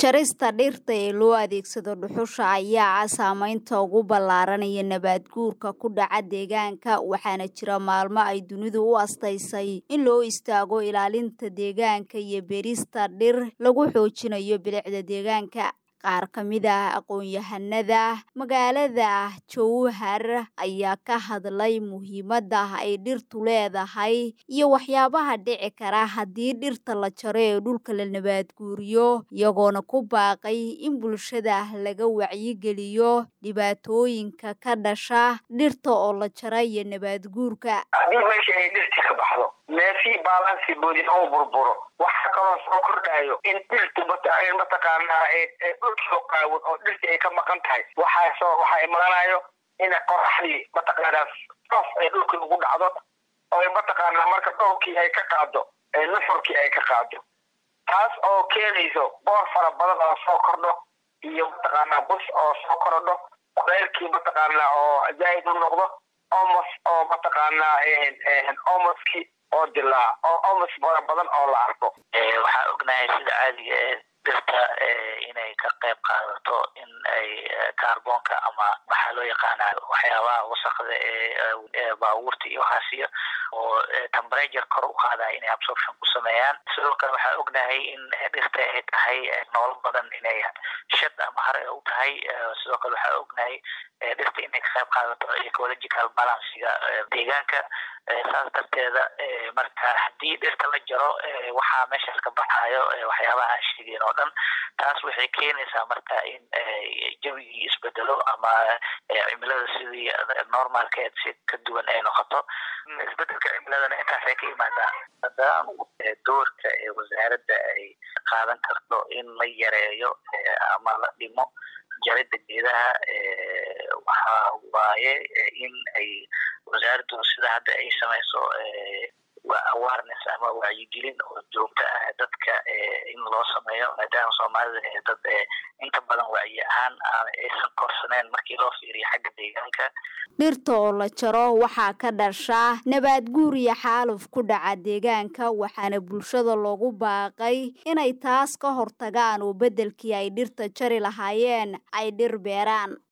Jarista dhirta ee loo adeegsado dhuxusha ayaa ah saameynta ugu ballaaran ee nabaad guurka ku dhaca deegaanka waxaana jira maalmo ay dunidu u astaysay in loo istaago ilaalinta deegaanka iyo beerista dhir lagu xoojinayo bilicda deegaanka. Qaar ka mid ah aqoon-yahanada magaalada Jowhar ayaa ka hadlay muhiimadda ay dhirtu leedahay iyo waxyaabaha dhici kara haddii dhirta la jaro ee dhulka la nabaad guuriyo, iyagoona ku baaqay in bulshada laga wacyigeliyo dhibaatooyinka ka dhasha dhirta oo la jaro iyo nabaad guurka. haddii meesha ay dhirti ka baxdo neefii baalansi boodin oo burburo waxaa kaloo soo kordhayo in dhirtu mataqaanaa dhulkii oo qaawan oo dhirtii ay ka maqan tahay waxaa soo waxaa imaanayo in qoraxdii mataqaanaa soof ay dhulkii ugu dhacdo oo mataqaanaa marka dhowrkii ay ka qaado nuxurkii ay ka qaado taas oo keenayso boor fara badan oo soo kordho iyo mataqaanaa bus oo soo korodho kuleylkii mataqaanaa oo zaa'id u noqdo omos oo mataqaanaa omoskii oo dilaa oo omos fara badan oo la arko waxaa ognahay sida caadiga ee dhirta inay ka qayb qaadato in ay kaarboonka ama waxaa loo yaqaana waxyaabaha wasakda ee baabuurta iyo waxaasiyo oo temperature kor u qaadaya inay absorption ku sameeyaan sidoo kale waxaa ognahay in dhirta ay tahay noolo badan inay shad ama hare u tahay sidoo kale waxaa ognahay dhirta inay ka qayb qaadato ecological balancega deegaanka saas darteeda marka haddii dhirta la jaro waxaa meeshaas ka baxayo waxyaabaha aan sheegeyn oo dhan taas waxay keenaysaa marka in jawigii isbedelo ama cimilada sidii normalkeed si ka duwan ay noqoto isbedelka cimiladana intaasay ka imaadaa haddaan doorka ee wasaaradda ay qaadan karto in la yareeyo ama la dhimo jarida geedaha waxa waaye in ay wasaaraddu sida hadda ay samayso awareness ama wacyigelin oo joogto ah dadka in loo sameeyo maadaama soomaalida dad inta badan wacyi ahaan aysan korsaneen markii loo fiiriyo xagga deegaanka dhirta oo la jaro waxaa ka dhasha nabaad guur iyo xaaluf ku dhaca deegaanka waxaana bulshada loogu baaqay inay taas ka hortagaan oo beddelkii ay dhirta jari lahaayeen ay dhir beeraan